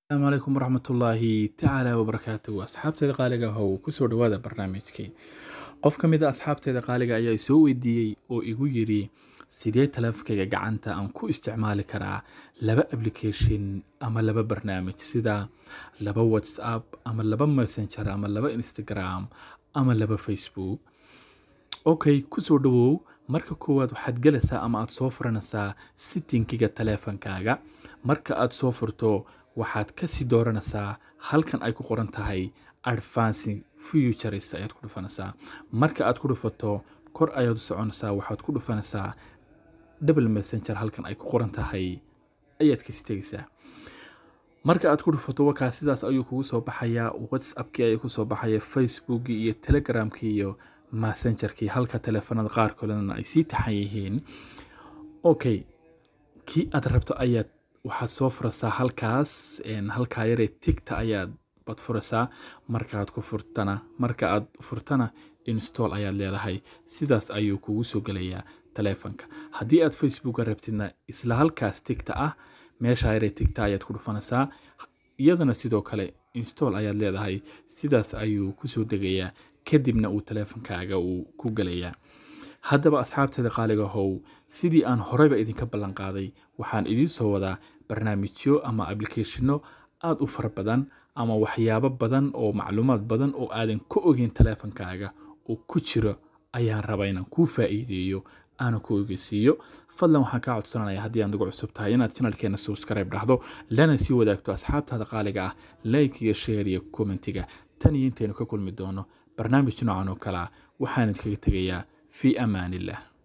asalaamu calaykum waraxmatullaahi tacaala wabarakaatuhu asxaabteeda qaaliga how kusoo dhawaada barnaamijkii qof ka mid a asxaabteeda qaaliga ayaa isoo weydiiyey oo igu yidhi sidee taleefankayga gacanta aan ku isticmaali karaa laba application ama laba barnaamij sida laba whatsapp ama laba messenger ama laba instagram ama laba facebook okay kusoo dhawow marka koowaad waxaad gelaysaa ama aad soo furanaysaa sittinkiga taleefankaaga marka aad soo furto waxaad kasii dooranaysaa halkan ay ku qoran tahay advancing futures ayaad ku dhufanaysaa marka aad ku dhufato kor ayaad u soconaysaa waxaad ku dhufanaysaa double messenger halkan ay ku qoran tahay ayaad kasi tegaysaa marka aad ku dhufato wakaa sidaas ayuu kugu soo baxayaa whatsappkii ayaa kusoo baxaya facebookii iyo telegramkii iyo messengerkii halka taleefanada qaar kalena ay sii taxan yihiin okay kii aad rabto ayaad waxaad soo furaysaa halkaas halkaa yaree tigta ayaad baad furaysaa markaad ku furtana marka aad furtana install ayaad leedahay sidaas ayuu kugu soo gelayaa taleefanka haddii aad facebooka rabtidna isla halkaas tigta ah meesha yaree tigta ayaad ku dhufanaysaa iyadana sidoo kale install ayaad leedahay sidaas ayuu kusoo degayaa kadibna uu taleefankaaga uu ku gelayaa haddaba asxaabteeda qaaliga how sidii aan horeyba idinka ballan qaaday waxaan idiin soo wadaa barnaamijyo ama applicationo aada u fara badan ama waxyaabo badan oo macluumaad badan oo aadan ka ogeyn taleefankaaga oo ku jiro ayaan rabaa inaan kuu faa'iideeyo aana ku ogeysiiyo fadlan waxaan kaa codsanaya haddii aan ugu cusub tahay inaad janalkeena subscribe dhahdo lana sii wadaagto asxaabtaada qaaliga ah like iyo share iyo commentiga tan iyo intaynu ka kulmi doono barnaamij noocan oo kalea waxaan idinkaga tegayaa في امان الله